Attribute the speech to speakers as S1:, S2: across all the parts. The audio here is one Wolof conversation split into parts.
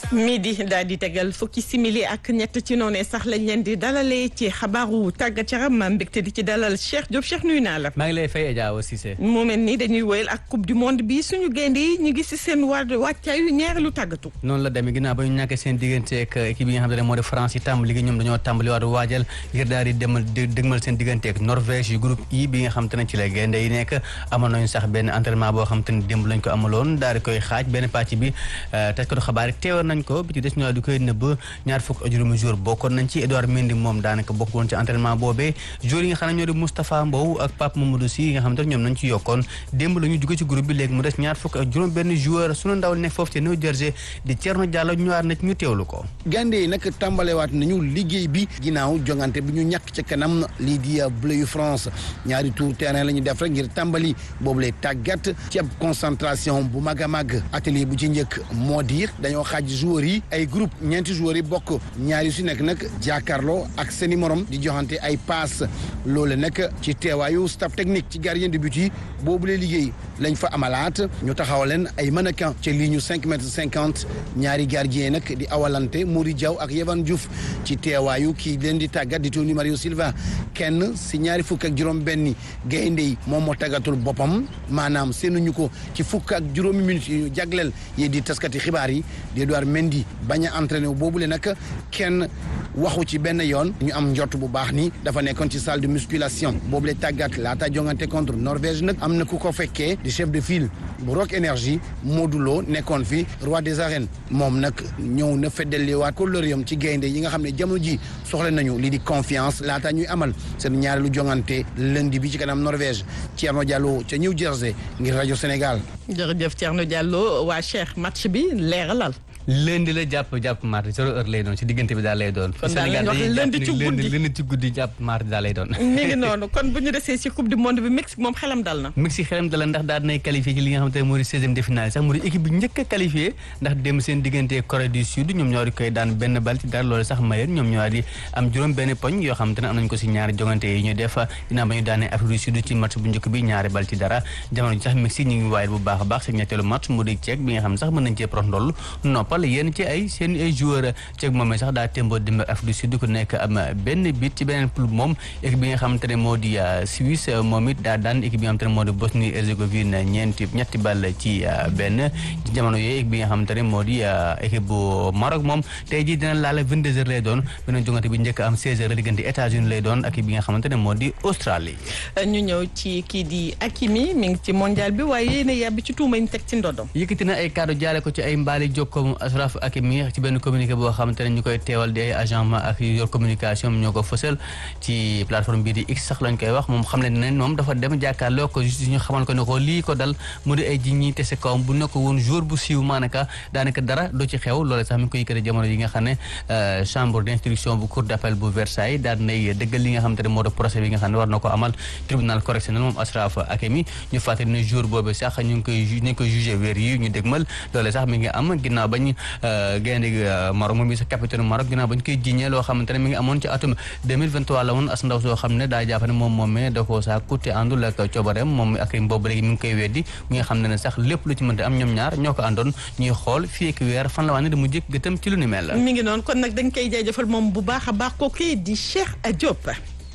S1: midi daal di tegal fukki simili ak ñett ci noonee sax lañ leen di dalalee ci xabaaru tàggat yaram ma mbégte di ci dalal Cheikh Diop Cheikh nuyu naa la.
S2: maa ngi lay fay Adja Awa Cissé.
S1: mu mel ni dañuy woyal ak coupe du monde bi suñu gaynde yi ñu ngi si seen waa wàccaayu ñaareelu tàggatu.
S2: noonu la demee ginnaaw ba ñu ñàkkee seen diggante ak équipe yi nga xam ne moo di France yi tàmbali gi ñoom dañoo tàmbali waat waajal ngir daal di demal dëgmal seen diggante ak Norvège yu groupe I bi nga xam te ne ci la gaynde yi nekk amoon nañu sax benn entraînement boo xam te ne démb lañ ko amaloon daal di koy xaaj benn pàcc bi taskatu xabaar yi teewoon nañ ko bi ci des ñu di koy nëbb ñaar fukk ak juróomi jour bokkoon nañ ci Edouard Mendy moom daanaka bokkoon ci entraînement boobee jour yi nga xam ne ñoo di Moustapha Mbow ak Pape Mamadou Sy yi nga xam te ne ñoom nañ ci yokkoon démb la ñu jóge ci groupe bi léegi mu des ñaar fukk ak juróom benn joueur sunu ndaw nekk foofu ci New Jersey di Thierno Diallo ñëwaat na ci ñu teewlu ko
S3: gaynde yi nag tàmbalewaat nañu liggéey bi ginnaaw jongante bi ñu ñàkk ca kanam lii di bleu yu France ñaari tour terrain la ñu def rek ngir tàmbali boobu lay tàggat ci ab concentration bu mag a mag atelier bu ci njëkk moo diir dañoo xaaj joueurs yi ay groupe ñeenti joueurs yi bokk ñaari su nekk nag jàkkaarloo ak seeni morom di joxante ay passe loolu nag ci teewaayu staff technique ci gardien de but yi boobu lay liggéey lañ fa amalaat ñu taxaw leen ay mannequin ci ligne cinq mètres cinquante ñaari gardien nag di awalante Mouri Diaw ak Yehvan Diouf ci teewaayu kii leen di tàggat di Tony Mario Silva kenn si ñaari fukk ak juróom benni gaynde yi moom moo tàggatul boppam maanaam seenuñu ko ci fukk ak juróomi minutes yi ñu jagleel yi di taskati xibaar yi di Edouard Mendy bañ a entraîné wu boobule nag kenn waxu ci benn yoon ñu am njort bu baax ni dafa nekkoon ci salle de musculation boobule tàggat laata jongante contre Norvège nag am na ku ko fekkee di chef de file bu Rock Énergie Modou Lo nekkoon fi roi des arènes moom nag ñëw na feddaliwaat kóllëreem ci gaynde yi nga xam ne jamono ji soxla nañu lii di confiance laata ñuy amal seen ñaareelu jongante lundi bi ci kanam Norvège Thierno Diallo ca New Jersey ngir rajo Sénégal.
S1: jërëjëf Thierno Diallo waa Cheikh match bi leeralal.
S2: lundi la jàpp jàpp mardi zéro heure lay doon ci diggante bi daal lay doon.
S1: kon daal lañ wax lundi ci guddi
S2: lundi ci guddi jàpp mardi daal lay doon.
S1: mi ngi noonu kon bu ñu desee ci coupe du monde bi Mexique moom xelam dal na.
S2: Mexique xelam dal na ndax daal dinay qualifié ci li nga xamante ne moo di seizième de finale sax mu di équipe bi njëkk a qualifié ndax dem seen diggante Corée du Sud ñoom ñoo di koy daan benn bal ci dara loolu sax mayeen ñoom ñoo di am juróom benn poñ yoo xamante ne am nañ ko si ñaari jongante yi ñu def dinaa ba ñu daanee Afrique du Sud ci match bu njëkk bi ñaari bal ci dara jamono ji sax Mexique ñu ngi waayal bu baax a baax seen ñetteelu match mu di Tchèque bi nga xam ne sax mën nañ cee prox ndoll noppal yéen ci ay seen ay joueur Tchèque moom sax daa témboo dimb Afrique du Sud ku nekk am benn bit ci beneen club moom équipe bi nga xamante ne moo di Suisse moom it daa daan équipe bi nga xamante ne moo di Bosnie Herzégovine ñeenti ñetti ball ci benn ci jamono yooyu équipe bi nga xamante ne moo di équipe bu Maroc moom tey jii dina laala 22 heures lay doon beneen jongante bi njëkk am 16 heures diggante États-Unis lay doon ak bi nga xamante ne moo di Australie
S1: ñu ñëw ci kii di Hakimi mi ngi ci mondial bi waaye yéen a yàbbi ci tuuma ñu teg ci ndodom
S2: yëkkati na ay kaddu jaare ko ci ay mbaali jokkoom Ashraf Hakimi ci benn communiqué boo xamante ne ñu koy teewal di ay agent ma ak yor communication ñoo ko fësal ci plateforme bii di X sax lañ koy wax moom xam ne ne moom dafa dem jàkkaarloo ko justice ñu xamal ko ne ko lii ko dal mu di ay ji ñi te si kawam bu nekk woon jour bu siiw maanaka daanaka dara do ci xew loolu sax mi ngi koy yëkkati jamono yi nga xam ne chambre d'instruction bu cour d'appel bu Versailles daal nay dëggal li nga xamante ne moo di procès bi nga xam ne war na ko amal tribunal correctionnel moom Ashraf Hakimi ñu fàttali ne jour boobu sax ñu ngi koy ñu ngi koy jugé weer yi ñu dégmal loolu sax mi ngi am ginnaaw bañ gaynde Maroc moom mi sa capitaine Maroc ginnaaw bañ koy jiñee loo xamante ne mi ngi amoon ci atum 2023 la woon as ndaw soo xam ne daa jàpp ne moom moomee da koo saa kutte àndul ak coobareem moom ak boobu léegi mi ngi koy weddi mi nga xam ne ne sax lépp lu ci mënte am ñoom ñaar ñoo ko àndoon ñuy xool fii ak weer fan la waa ne da mu jëkk gëtam ci lu ni mel
S1: mi ngi noonu kon nag dañ koy jaajëfal moom bu baax a baax kooku di Cheikh Diop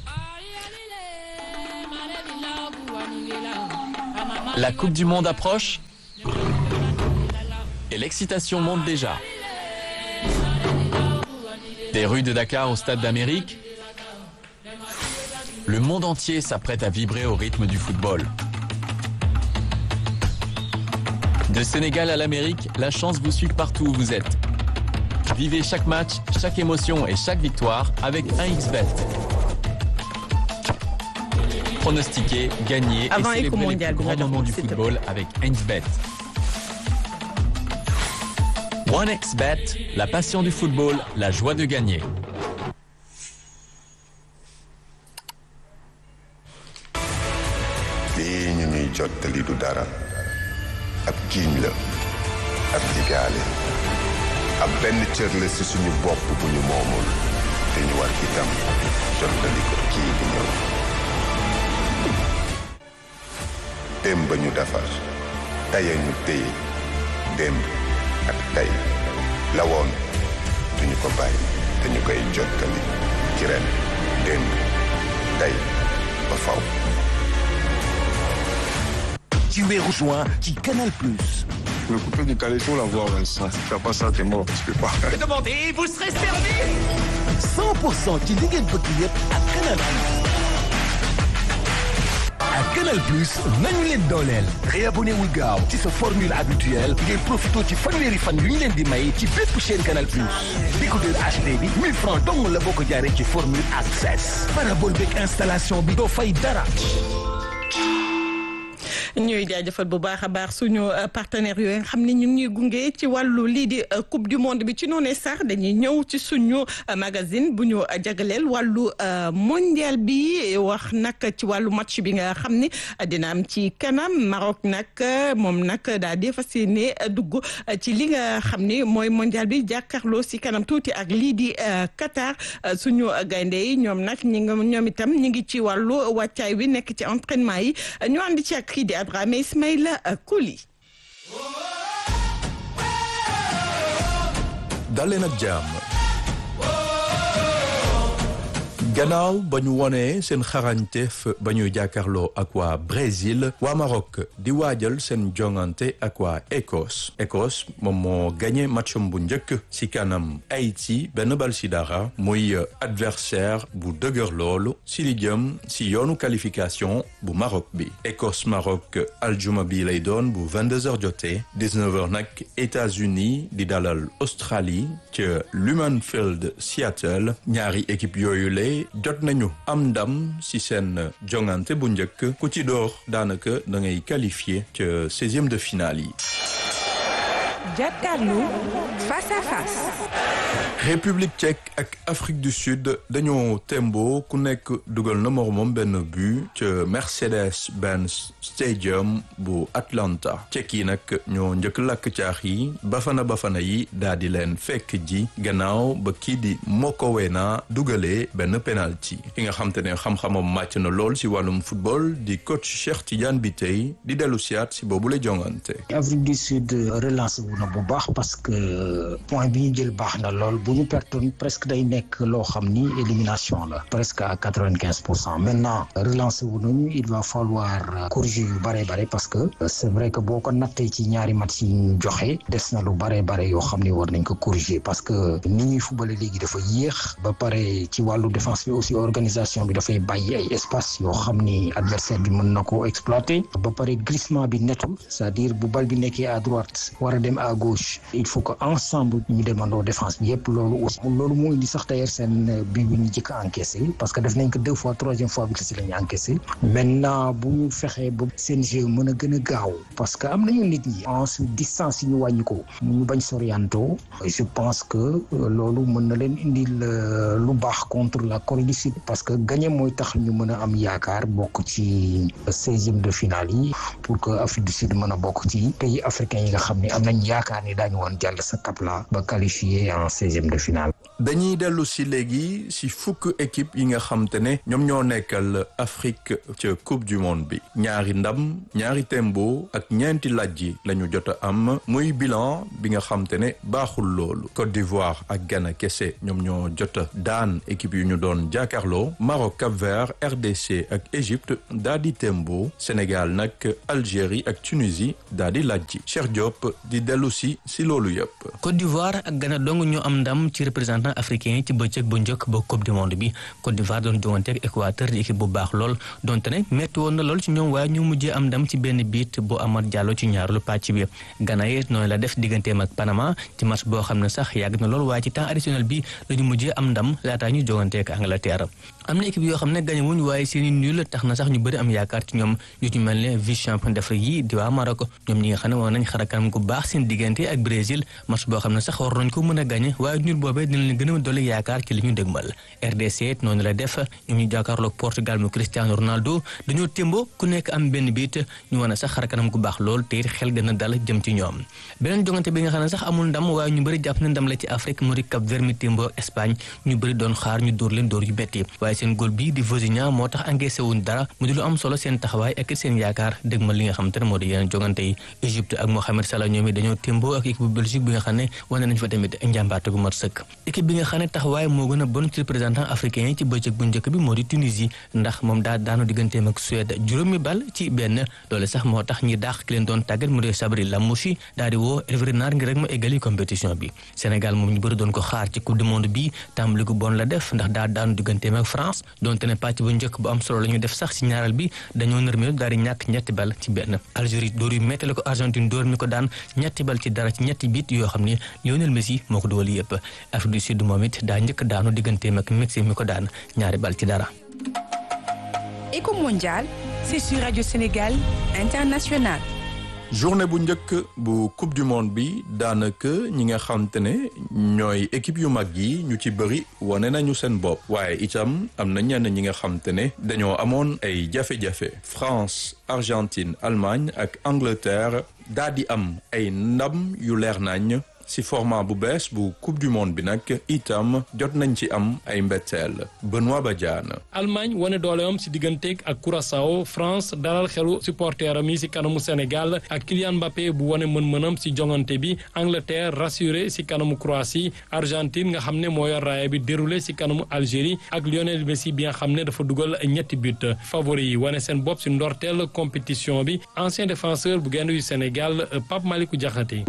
S4: La Coupe du Monde approche et l'excitation monte déjà. Des rues de Dakar au Stade d'Amérique, le monde entier s'apprête à vibrer au rythme du football. De Sénégal à l'Amérique, la chance vous suit partout où vous êtes. Vivez chaque match, chaque émotion et chaque victoire avec 1xBet. Pronostiquez, gagnez
S1: Avant
S4: et
S1: Eco
S4: célébrez les
S1: Mondial,
S4: plus grands
S1: Bernard,
S4: moments du
S1: s'il te
S4: football avec 1xBet. 1xBet, la passion du football, la joie de gagner.
S5: lii ñu ñuy jottali du dara ab giiñ la ab digaale ab benn cër la ci suñu bopp bu ñu moomul te ñu war itam jottali ko kii di ñëw démb ba ñu defar tey ñu téye démb ak tey la woon duñu ko bàyyi dañu koy jottali ci ren démb tey ba faw
S6: ci weeru juin ci Canal Plus.
S7: Le coupé du Calais, faut l'avoir, Vincent. Si tu fais pas ça, t'es mort. Tu peux pas.
S6: Demandez, vous serez servi. 100% ci li ngeen bëgg yëpp ak Canal Plus. ak Canal Plus nañu leen dooleel. réabonné wul gaaw ci sa formule habituelle ngeen profité ci fanweeri fan yu ñu leen di may ci bépp chaîne Canal Plus. décodeur HD bi 1000 francs dong la boo ko jaaree ci formule access. parabole beeg installation bi doo fay dara.
S1: ñuy jaajëfal bu baax a baax suñu partenaires yooyu nga xam ne ñu ngi ñuy gunge ci wàllu lii di coupe du monde bi ci noonee sax dañuy ñëw ci suñu magazine bu ñu jagleel wàllu mondial bi wax nag ci wàllu match bi nga xam ne dina am ci kanam Maroc nag moom nag daal di fas yéene dugg ci li nga xam ne mooy mondial bi jàkkaarloo si kanam tuuti ak lii di Qatar suñu gaynde yi ñoom nag ñi nga ñoom itam ñi ngi ci wàllu wàccaay wi nekk ci entraînement yi ñu ànd ci ak kii di Abrahima Ismaïla Kouli
S8: daleen ak jàmm gannaaw ba ñu wonee seen xarañteef ba ñuy jàkkaarloo ak waa Brésil waa Maroc di waajal seen jongante ak waa Écosse Écosse moom moo gagné matcham bu njëkk ci kanam Haïti benn bal ci dara muy adversaire bu dëgër loolu ci li jëm ci yoonu qualification bu Maroc bi Écosse Maroc aljuma bi lay doon bu 22h jotee 19h nag États-Unis di dalal Australie ca Lumenfield Seattle ñaari équipe yooyu lay jot nañu am ndam ci seen jongante bu njëkk ku ci door daanaka da ngay qualifié ca seizième de finale yi.
S9: jàkkaarloo face à face.
S8: République tchèque ak Afrique du Sud dañoo tembo ku nekk dugal na moromam benn but ca Mercedes-Benz Stadium bu Atlanta tchèque yi nag ñoo njëkk lakk caax yi bafana bafana yi daal di leen fekk ji gannaaw ba kii di Mokowena dugalee benn penalty ki nga xam te ne xam-xamam màcc na lool si wàllum football di coach Cheikh Tidiane Bitèye di dellu siyaat si boobu la jongante.
S10: Afrique du Sud relancé wu na bu baax parce que point bi ñu jël baax na lool bu ñu pertoon presque day nekk loo xam ni élimination la presque à quatre-vingt-quinze pour cent maintenant relancé wu nañu il va falloir corriger yu bare bare parce que c'est vrai que boo ko nattee ci ñaari match yi ñu joxe des na lu bare bare yoo xam ni war nañ ko corriger parce que ni ñuy fubale léegi dafa yéex ba pare ci wàllu défense bi aussi organisation bi dafay bàyyi ay espace yoo xam ni adversaire bi mën na ko exploiter ba pare glissement bi netul c'est-à-dire bu bal bi nekkee à droite war a dem à gauche il faut que ensemble ñu demandoo défense bi yépp loolu aussi loolu moo indi sax d'ailleurs seen bi bi ñu jëkk a encaissé parce que def nañ ko deux fois troisième fois bi si la ñu encaissé maintenant bu ñu fexee ba seen jeu mën a gën a gaaw parce que am nañu nit ñi ensuite distance yi ñu wàññi ko ñu bañ sorianto je pense que loolu mën na leen indil lu baax contre la Corée du Sud parce que gagné mooy tax ñu mën a am yaakaar bokk ci seizième de finale yi pour que Afrique du Sud mën a bokk ci pays africains yi nga xam ne am nañ yaakaar ni daañu woon jàll sa cap la ba qualifié en seizième de finale.
S8: dañuy dellu si léegi si fukk équipe yi nga xam te ne ñoom ñoo nekkal Afrique ca coupe du monde bi ñaari ndam ñaari tembo ak ñeenti lajji la ñu jot a am muy bilan bi nga xam te ne baaxul loolu Côte d'Ivoire ak Ghana kese ñoom ñoo jot a daan équipe yu ñu doon jàkkaarloo Maroc Cap-Vert RDC ak Égypte daa di tembo Sénégal nag Algérie ak Tunisie daa di lajji Cheikh Diop di dellu si si loolu yëpp.
S2: Côte d'Ivoire ak Ghana dong ñoo am ndam ci représentant africain yi ci bëccëg bu njëkk ba coupe du monde bi Côte d'Ivoire doon jongante ak Équateur di équipe bu baax lool donte ne metti woon na lool ci ñoom waaye ñu mujjee am ndam ci benn biit bu Amad Diallo ci ñaareelu pàcc bi Ghana yi noonu la def digganteem ak Panama ci match boo xam ne sax yàgg na lool waaye ci temps additionnel bi lañu mujjee am ndam laataa ñu jongante ak Angleterre am na équipe yoo xam ne gañe wuñ waaye seeni nul tax na sax ñu bëri am yaakaar ci ñoom yu ñu mel ne vice champion d'Afrique yi di waa Maroc ñoom ñi nga xam ne woon nañ xarakanam gu baax seen diggante ak Brésil match boo xam ne sax war nañ ko mën a gañe waaye nul boobee dina leen leen gën a dolli yaakaar ci li ñu dëgmal RDC noonu la def ñoom ñu jàkkaarloog Portugal mu Cristiano Ronaldo dañoo témbo ku nekk am benn biit ñu wane sax xar kanam gu baax lool te it xel gën a dal jëm ci ñoom beneen jongante bi nga xam ne sax amul ndam waaye ñu bëri jàpp ne ndam la ci Afrique mu di Cap Vert mi témbo Espagne ñu bëri doon xaar ñu dóor leen dóor yu betti waaye seen góol bii di Vozinha moo tax encaissé wuñ dara mu di lu am solo seen taxawaay ak seen yaakaar dëgmal li nga xam te ne moo di yeneen jongante yi Égypte ak Mohamed Salah ñoom it dañoo témbo ak équipe bu Belgique bi nga xam ne wane nañ fa tamit njàmbaate gu mat sëkk équipe bi nga xam ne taxawaay moo gën a bon ci représentant africain yi ci bëccëg bu njëkk bi moo di Tunisie ndax moom daa daanu digganteem ak Suède juróomi bal ci benn loole sax moo tax ñi daax ki leen doon tàggat mu di Sabri Lamouchi daal di woo Hervé Renard ngir rek mu eggali compétition bi Sénégal moom ñu bëri doon ko xaar ci coupe du monde bi tàmbali gu bon la def ndax daa daanu digganteem ak France donte ne pàcc bu njëkk bu am solo la ñu def sax ci ñaaral bi dañoo nërmeelu daal di ñàkk ñetti bal ci benn Algérie dóor yu metti la ko Argentine dóor mi ko daan ñetti bal ci dara ci ñetti bit yoo xam ne Lionel Messi moo ko dugal yëpp Afrique du Sud moom it daa njëkk daanu digganteem ak Mexique mi ko daan ñaari bal ci dara.
S9: Éco mondial, c'est sur Radio Sénégal International.
S8: journée bu njëkk bu coupe du monde bi daanaka ñi nga xamante ne ñooy équipe yu mag yi ñu ci bëri wane nañu seen bopp waaye itam am na ñenn ñi nga xamante ne dañoo amoon ay jafe-jafe France Argentine Allemagne ak Angleterre daal di am ay ndam yu leer nañ ci format bu bees bu coupe du monde bi nag itam jot nañ ci am ay mbetteel Benoît Badiane.
S11: Allemagne wane dooleem ci digganteeg ak Curaçao France dalal xelu supporteram yi ci kanamu Sénégal ak Kylian Mbappé bu wane mën-mënam ci jongante bi Angleterre rassuré ci kanamu Croatie Argentine nga xam ne moo yor raaya bi déroulé ci kanamu Algérie ak Lionel Messi bi nga xam ne dafa dugal ñetti but favori yi wane seen bopp ci ndorteel compétition bi ancien défenseur bu gaynde yu Sénégal Pape Malick Diakhaté.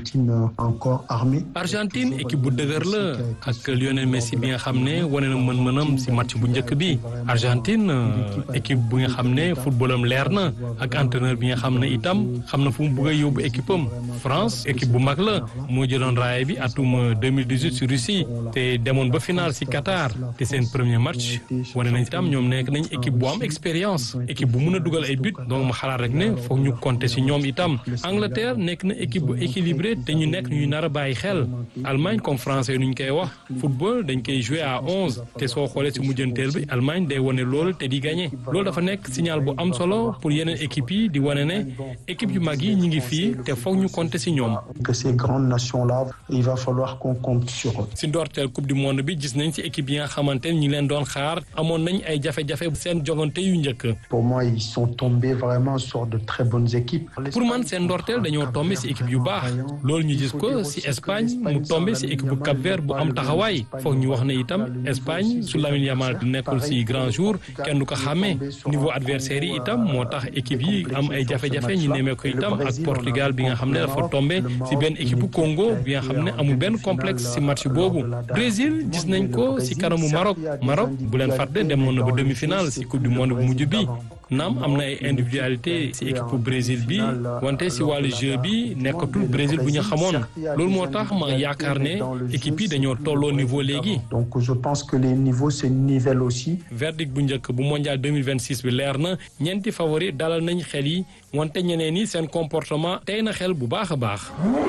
S11: Argentine équipe bu dëgër la ak Lionel Messi bi nga xam ne wane na mën-mënam ci match bu njëkk bi Argentine équipe bu nga xam ne footballam leer na ak entraîneur bi nga xam ne itam xam na fu mu bëgg a yóbbu équipe am France équipe bu mag la moo jëloon raaya bi atum 2018 ci Russie te demoon ba final ci Qatar te seen premier match wane nañ itam ñoom nekk nañ équipe bu am expérience équipe bu mun a dugal ay but donc ma xalaat rek ne foog ñu compter ci ñoom itam Angleterre nekk na équipe bu équilibré te ñu nekk ñuy nar a bàyyi xel Allemagne comme français nu ñu koy wax football dañ koy jouer à onze te soo xoolee ci mujjanteel bi Allemagne day wane loolu te di gagné loolu dafa nekk signal bu am solo pour yeneen équipes yi di wane ne équipe yu mag yi ñu ngi fii te foog ñu compter ci ñoom.
S12: que ces grandes nations là il va falloir qu'on compte sur eux.
S11: ci ndorteel coupe du monde bi gis nañ ci équipe yi nga xamante ne ñi leen doon xaar amoon nañ ay jafe-jafe seen jogante yu njëkk.
S12: pour moi ils sont tombés vraiment sur de très bonnes équipes.
S11: pour man seen ndorteel dañoo tombé ci équipe yu baax loolu ñu gis ko ci Espagne mu tombé ci équipe bu Cap Vert bu am taxawaay foog ñu wax ne itam Espagne su Lamine Yamal nekkul ci grand jour kenn du ko xàmmee niveau adversaire yi itam moo tax équipe yi am ay jafe-jafe ñu nemee ko itam ak Portugal bi nga xam ne dafa tombé ci benn équipe bu Congo bi nga xam ne amul benn complexe ci match boobu Brésil gis nañ ko ci kanamu Maroc Maroc bu leen fàtte demoon na ba demi-finale ci coupe du monde bu mujj bi naam am na ay individualité ci équipe bu Brésil bi wante ci wàllu jeu bi nekkatul Brésil bu ñu xamoon loolu moo tax ma yaakaar ne équipe yi dañoo tolloo niveau léegi.
S12: donc je pense que les niveaux se nivellent aussi.
S11: verdict bu njëkk bu mondial 2026 bi leer na ñeenti favori dalal nañ xel yi wante ñeneen ñi seen comportement tey na xel bu baax a baax.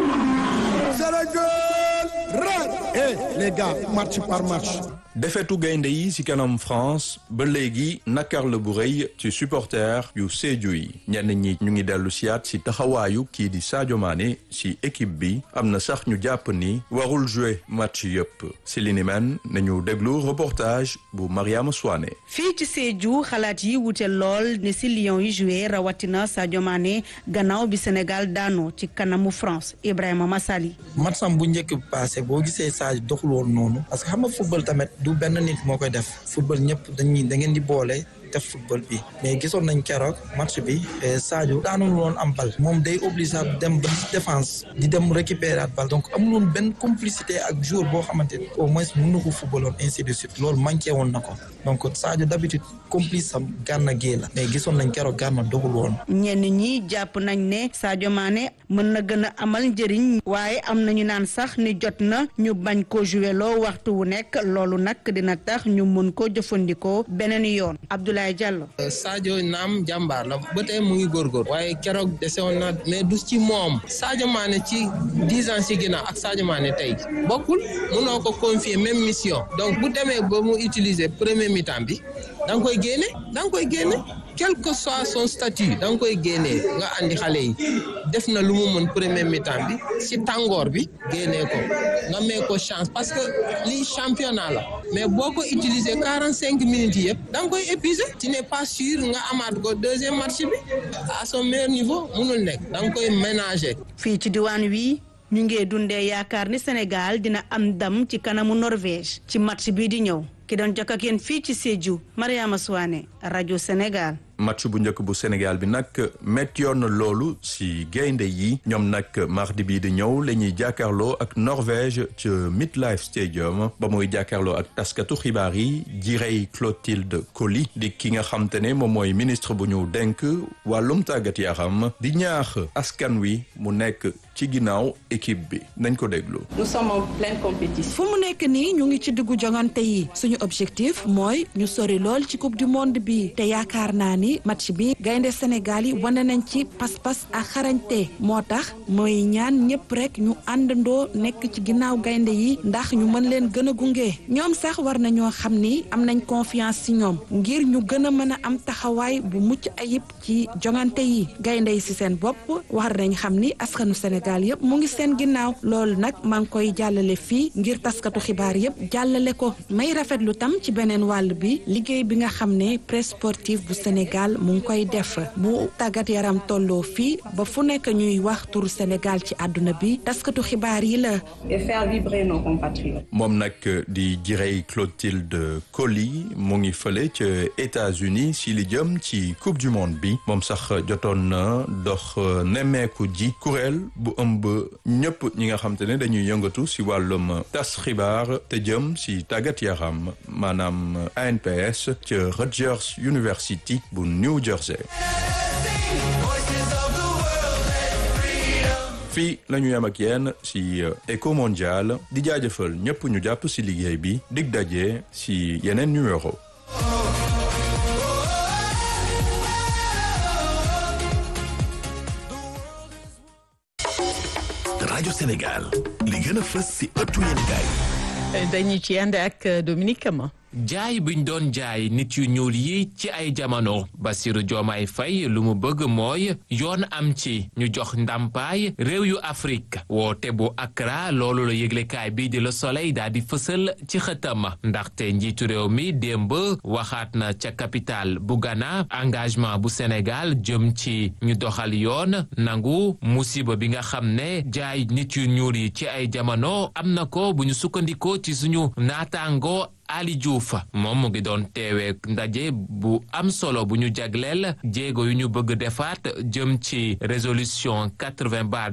S3: Eh les gars match par match.
S8: defetu gaynde yi ci kanam France ba léegi nakar la bu rëy ci supporter yu Sédhiou yi ñenn ñi ñu ngi dellu siyaat ci taxawaayu kii di Sadio Mané ci équipe bi am na sax ñu jàpp ni warul jouer match yëpp ci li ni men nañu déglu reportage bu Mariama Souane
S13: fii ci Sédhiou xalaat yi wute lool ne ci Lions yi joué rawatina Sadio Mané gannaaw bi Sénégal daanoo ci kanamu France Ibrahima Massali
S14: matsam bu njëkk passé boo gisee Sadio doxul woon noonu parce que xam nga football tamit du benn nit moo koy def football ñëpp dañuy da ngeen di boole def football bi mais gisoon nañ keroog match bi Sadio daanul woon am bal moom day obligé dem ba défense di dem récupérer bal donc amul woon benn complicité ak joueur boo xamante ni au moins mën na ko football woon ainsi de suite loolu manqué woon na ko donc Sadio d'habitude complice am Gana Gueye la mais gisoon nañ keroog Gana doxul woon.
S13: ñenn ñi jàpp nañ ne Sadio Mané mën na gën a amal njëriñ waaye am nañu naan sax ni jot na ñu bañ ko joué loo waxtu wu nekk loolu nag dina tax ñu mën ko jëfandikoo beneen yoon Abdoulaye Diallo.
S15: Sadio naam jàmbaar la ba tey mu ngi góorgóor waaye keroog desewoon na mais du ci moom Sadio Mané ci dix ans ci ginnaaw ak Sadio Mané tey bokkul mënoo ko confier même mission donc bu demee ba mu utiliser premier mi-temps bi da nga koy génne da nga koy génne quel que soit son statut da nga koy génnee nga andi xale yi def na lu mu mën premier mi-temps bi ci tàngoor bi génnee ko nga may ko chance parce que lii championnat la mais boo ko utiliser quarante cinq minutes yëpp da nga koy épuiser tu n'es pas sûr nga amaat ko deuxième match bi à son meilleur niveau mënul nekk da nga koy ménager.
S13: fii ci diwaan wi ñu ngi dundee yaakaar ni Sénégal dina am ndam ci kanamu Norvège ci match bii di ñëw ki doon jokk ak yéen fii ci Sédhiou Mariama Souane rajo Sénégal.
S8: match bu njëkk bu Sénégal bi nag métti yoon na loolu si gaynde yi ñoom nag mardi bii di ñëw la ñuy jàkkaarloo ak Norvège ca Midlife Stadium ba muy jàkkaarloo ak taskatu xibaar yi Jirey Clotilde Coly di ki nga xam te ne moom mooy ministre bu ñu denk wàllum tàggat yaram di ñaax askan wi mu nekk ci ginnaaw équipe bi nañ ko déglu.
S16: nous sommes en pleine compétition.
S17: fu mu nekk nii ñu ngi ci diggu jongante yi suñu objectif mooy ñu sori lool ci coupe du monde bi te yaakaar naa ni match bi gaynde Sénégal yi wane nañ ci pas-pas ak xarañte moo tax mooy ñaan ñëpp rek ñu àndandoo nekk ci ginnaaw gaynde yi ndax ñu mën leen gën a gunge ñoom sax war nañoo xam ni am nañ confiance ci ñoom ngir ñu gën a mën a am taxawaay bu mucc ayib ci jongante yi gaynde yi ci seen bopp war nañ xam ni askanu Sénégal yëpp mu ngi seen ginnaaw loolu nag maa ngi koy jàllale fii ngir taskatu xibaar yëpp jàllale ko may rafetlu tam ci beneen wàll bi liggéey bi nga xam ne presse sportive bu Sénégal mu ngi koy def bu tàggat yaram tolloo fii ba fu nekk ñuy wax turu Sénégal ci àdduna bi taskatu xibaar yi la.
S16: et faire vibrer nos compatriotes.
S8: moom nag di Jirey Clotilde Coly mu ngi fële ca États-Unis si li jëm ci coupe du monde bi moom sax jotoon na dox nemmeeku ji kuréel bu ëmb ñëpp ñi nga xam te ne dañuy yëngatu si wàllum tas xibaar te jëm si tàggat yaram maanaam ANPS ca Rutgers University bu New Jersey. fii la ñu yem ak yéen si Eco Mondial di jaajëfal ñëpp ñu jàpp si liggéey bi dig daje si yeneen numéro.
S6: rajo Sénégal li gën a fës si ëttu yéenekaay
S1: dañu ci ànd ak Dominique Kama.
S18: jaay buñ doon jaay nit yu ñuul yi ci ay jamono Bassirou Diomaye Faye lu mu bëgg mooy yoon am ci ñu jox ndàmpaay réew yu Afrique woote bu Accra loolu la yëglekaay bii di Le Soleil daal di fësal ci xëtam ndaxte njiitu réew mi démb waxaat na ca capitale bu Ghana engagement bu Sénégal jëm ci ñu doxal yoon nangu musiba bi nga xam ne jaay nit yu ñuul yi ci ay jamono am na ko bu ñu sukkandikoo ci suñu naataango Ali Diouf moom mu ngi doon teewee ndaje bu am solo bu ñu jagleel jéego yu ñu bëgg defaat jëm ci résolution 80 bar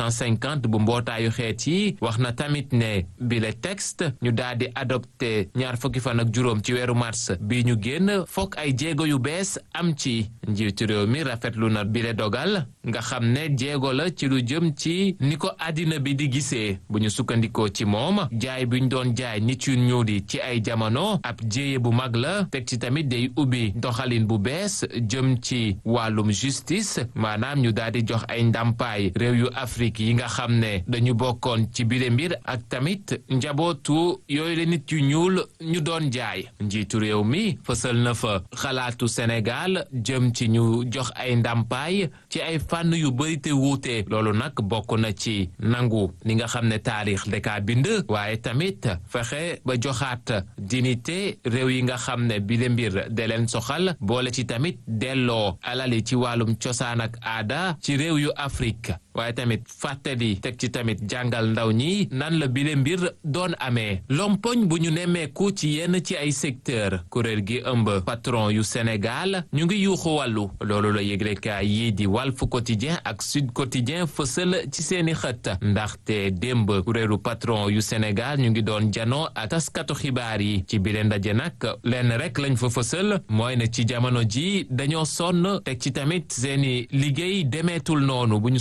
S18: 250 bu mbootaayu xeet yi wax na tamit ne bile texte ñu daal di adopté ñaar fukki fan ak juróom ci weeru mars bi ñu génn fokk ay jéego yu bees am ci njiitu réew mi rafetlu na bile dogal nga xam ne jéego la ci lu jëm ci ni ko àddina bi di gisee bu ñu sukkandikoo ci moom jaay bi ñu doon jaay nit yu ñuul yi ci ay jamono ab jéye bu mag la teg ci tamit day ubbi doxalin bu bees jëm ci wàllum justice maanaam ñu daal di jox ay ndàmpaay réew yu Afrique yi nga xam ne dañu bokkoon ci bile mbir ak tamit njabootu yooyu la nit yu ñuul ñu doon jaay njiitu réew mi fësal na fa xalaatu Sénégal jëm ci ñu jox ay ndàmpaay ci ay fànn yu bëri te wuute loolu nag bokk na ci nangu li nga xam ne taarix daka bind waaye tamit fexe ba joxaat dignité réew yi nga xam ne bile mbir de leen soxal boole ci tamit delloo alali ci wàllum cosaan ak aada ci réew yu Afrique waaye tamit fàttali teg ci tamit jàngal ndaw ñi nan la bile mbir doon amee lompoñ bu ñu nemmeeku ci yenn ci ay secteur kuréel gi ëmb patron yu Sénégal ñu ngi yuuxu wàllu loolu la yëglekaay yii di Walf Quotidien ak Sud Quotidien fësal ci seeni xët ndaxte démb kuréelu patron yu Sénégal ñu ngi doon janoo ak taskatu xibaar yi ci bile ndaje nag lenn rek lañ fa fësal mooy ne ci jamono ji dañoo sonn teg ci tamit seeni liggéey demeetul noonu bu ñu sukkandikoo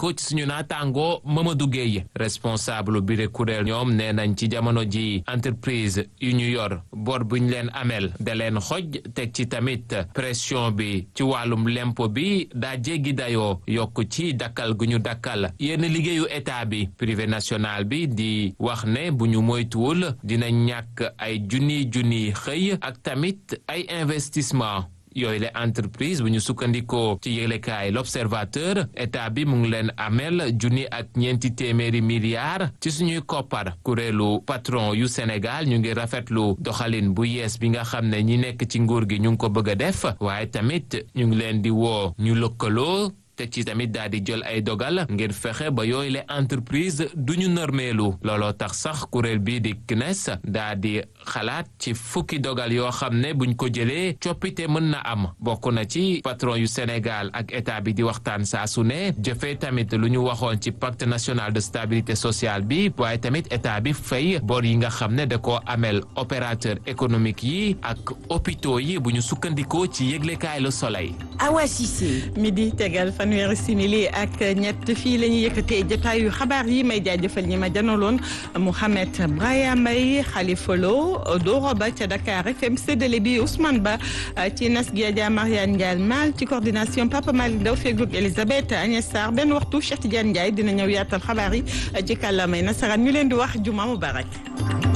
S18: sukkandikoo ci suñu naataango Mamadou Gueye responsable bi de kuréel ñoom nee nañ ci jamono ji entreprise yu ñu yor bor bu ñu leen amel da leen xoj teg ci tamit pression bi ci wàllum lempo bi daa jéggi dayoo yokk ci dakkal gu ñu dakkal yenn liggéeyu état bi privé national bi di wax ne bu ñu moytuwul dina ñàkk ay junni junni xëy ak tamit ay investissement yooyu la entreprise bu ñu sukkandikoo ci yëglekaay l'observateur état bi mu ngi leen amel junni ak ñeenti téeméeri milliards ci suñuy koppar kuréelu patron yu Sénégal ñu ngi rafetlu doxalin bu yees bi nga xam ne ñi nekk ci nguur gi ñu ngi ko bëgg a def waaye tamit ñu ngi leen di woo ñu lëkkaloo te ci tamit daal di jël ay dogal ngir fexe ba yooyu le entreprise du ñu nërmeelu looloo tax sax kuréel bii di CNES daal di xalaat ci fukki dogal yoo xam ne buñ ko jëlee coppite mën na am bokk na ci patron yu Sénégal ak état bi di waxtaan saa su ne jëfee tamit lu ñu waxoon ci pacte national de stabilité sociale bi waaye tamit état bi fay bor yi nga xam ne da koo amel opérateur économique yi ak hôpitaux yi bu ñu sukkandikoo ci yëglekaay Le Soleil.
S1: Awa Cissé. midi tegal fanweeri simili ak ñett fii la ñuy yëkkatee jotaayu xabaar yi may jaajëfal ñi ma janaloon Mouhamed Braya Mbaye Khalifa Lo Doro Ba ca Dakar FM séddale bi Ousmane Ba ci nas gi Adja Mariane Ndiaye Mal ci coordination Papa Malick Ndaw feegloog Elisabeth Agnès Sarr benn waxtu Cheikh Tidiane Ndiaye dina ñëw yaatal xabaar yi ci kàllaamay nasaraan ñu leen di wax juma mubarak